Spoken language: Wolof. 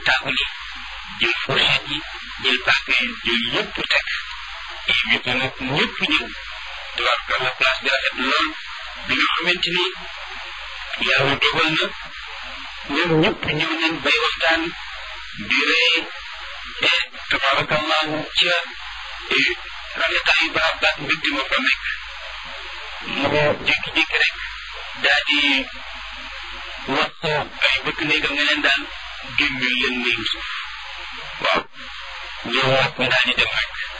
taabal yi jël fourchette yi jël paaka yi jël yëpp teg invité nag ñëpp ñëw tubaarkalla place bi rafet lool bi nga xamante ni yàlla dogal na ñoom ñëpp ñëw nañ bay waxtaan di ree te tabaarakallahu ca rafetaayu barab baat mbégte ma fa nekk mu jékki-jékki rek daa di wax ay bëkk néegam ne leen daal gémmil leen néegu suuf waaw ñëw wax ñu daal di dem rek